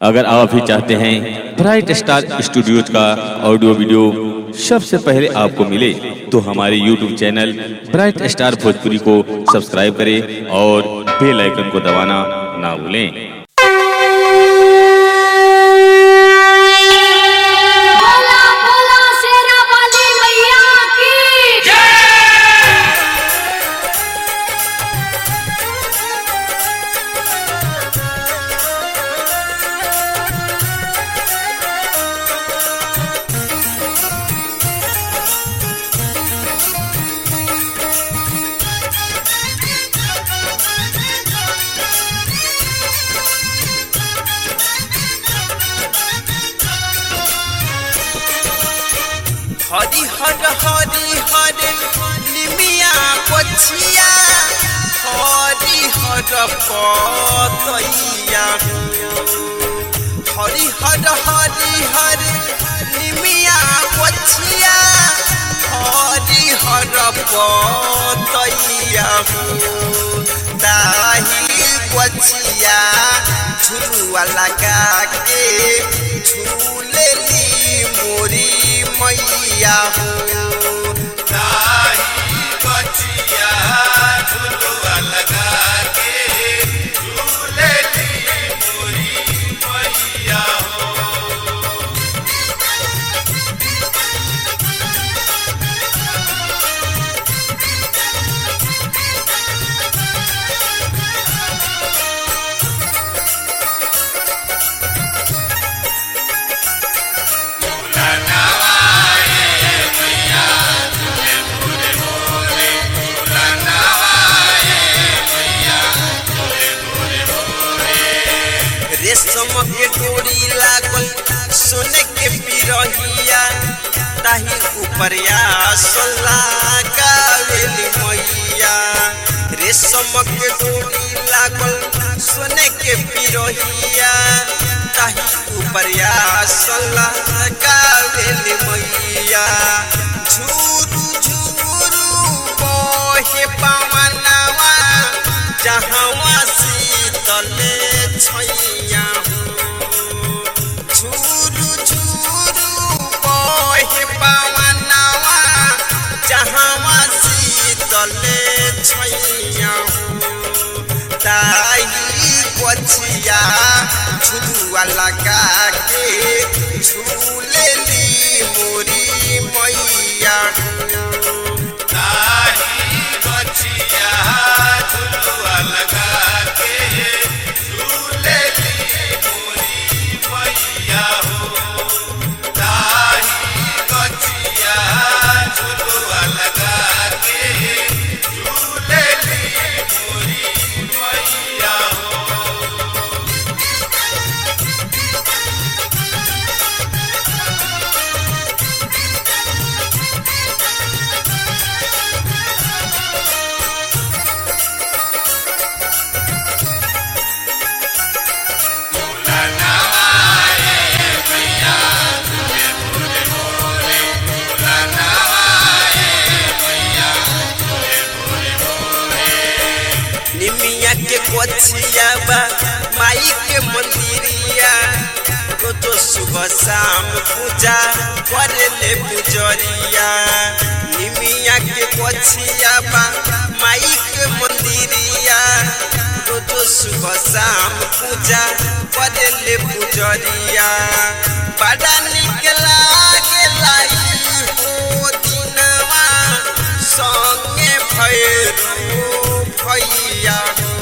अगर आप भी चाहते हैं ब्राइट स्टार स्टूडियोज का ऑडियो वीडियो सबसे पहले आपको मिले तो हमारे YouTube channel bright star Bhojpuri को सब्सक्राइब करें और बेल आइकन को दबाना ना भूलें बोला बोला शेरा वाली मैया की हरि हर हरि हर निमिया पछिया हरि हर पतैया हरि हर हरि हर निमिया पछिया हरि हर पतैया दाही पछिया झुलुआ लगा के झूलेली मोरी मैया हो दाही पछिया झुलुआ लगा के झूलेली मोरी मैया हो रेशम के डोरी लागल सोने के पिरहिया ताही उपरिया सोला गावेली मैया रेशम के डोरी लागल सोने के पिरहिया ताही उपरिया सोला गावेली मैया झूरू झूरू बहे पवनवा जहवा शीतले छैया झूरू झूरू बहे पवनवा जहवा शीतले छैया ताही पछिया झुलुआ लगा के झूलेली मोरी मैया ताही पछिया झुलुआ लगा के झूलेली मोरी मैया हो ताही पछिया झुलुआ लगा के झूलेली मोरी मैया हो निमिया के कोचिया बा माई के मंदिरिया रोज सुबह शाम पूजा करे ले पुजरिया निमिया के कोचिया बा माई के मंदिरिया रोज सुबह शाम पूजा करे ले पुजरिया बड़ा निक लागे लाई हो दिनवा संगे भैरो भैया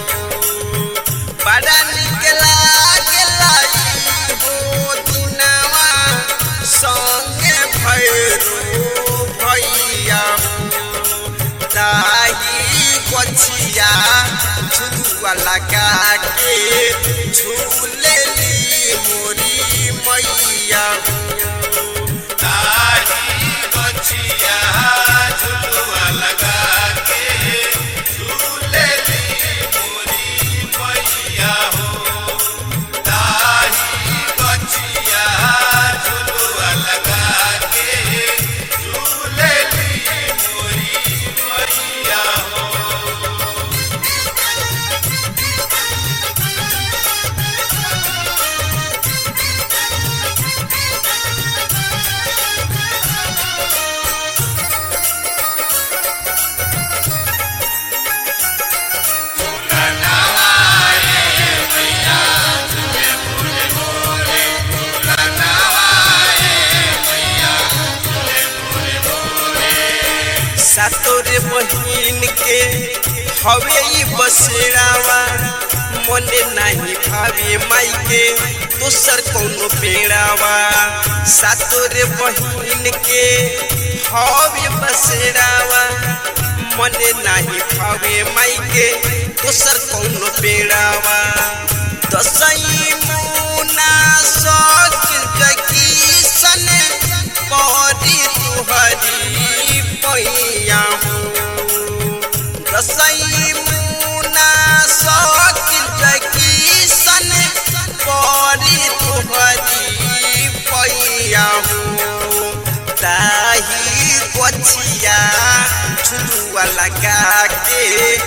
बड़ा निक लागला हो दिनवा संगे भैरो भैया ताही गछिया झुलुआ लगा के झूलेली मोरी मैया ताही गछिया झुलुआ लगा के झूलेली मोरी मैया हो ताही गछिया झुलुआ लगा के झूलेली मोरी मैया हो रे बहिन के हवे ई बसेरावा मने नाही भावे माई के दोसर कौनो पेड़ावा सातो रे बहिन के हवे बसेरावा मने नाही भावे माई के दोसर कौनो पेड़ावा दसई मुना सक जगी सन परी तुहरी पैया हो दसई मुना सक जगी सन परी तुहरी पैया हो ताही गछिया झुलुआ लगा के